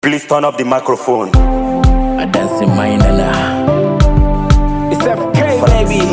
Please turn up the microphone. I dance in my nana. It's FK, baby.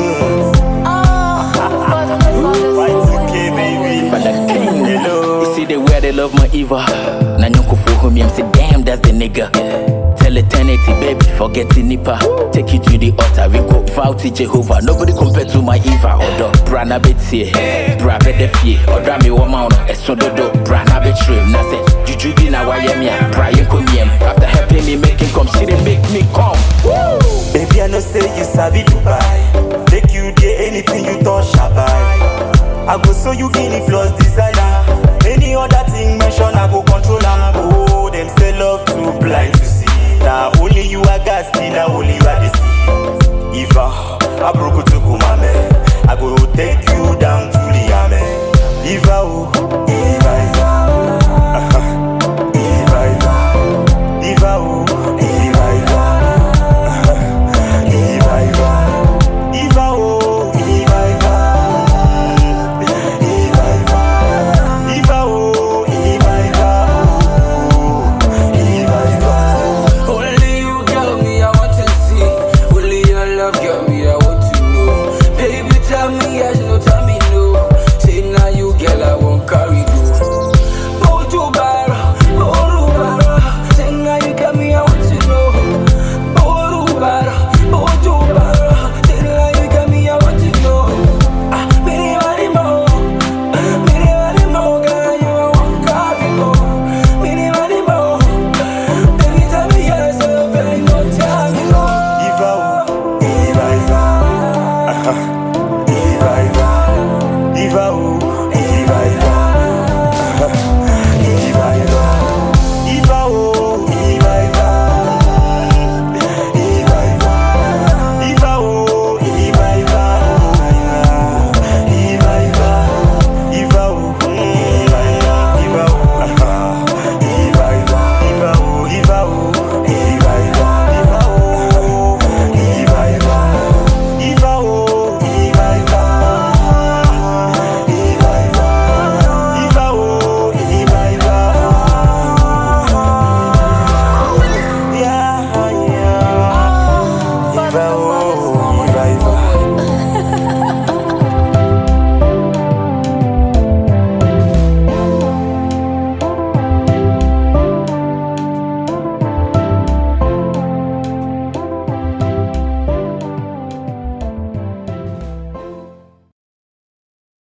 Y2K, baby. For the king. Hello. You see the way they love my Eva. Now you for whom I'm say, damn, that's the nigga. Tell eternity, baby, forget the nipper. Take you to the altar, we go vow to Jehovah. Nobody compared to my Eva. Odo, brana betie, bra bede fie. Oda mi wo mauno, eso dodo, brana betray. Na say, juju bi na wayemia, Brian kumiem. After helping me make him come, she dey make me come. Baby, I know say you sabi Dubai. Take you there, anything you touch, I buy. I go show you in the floors design.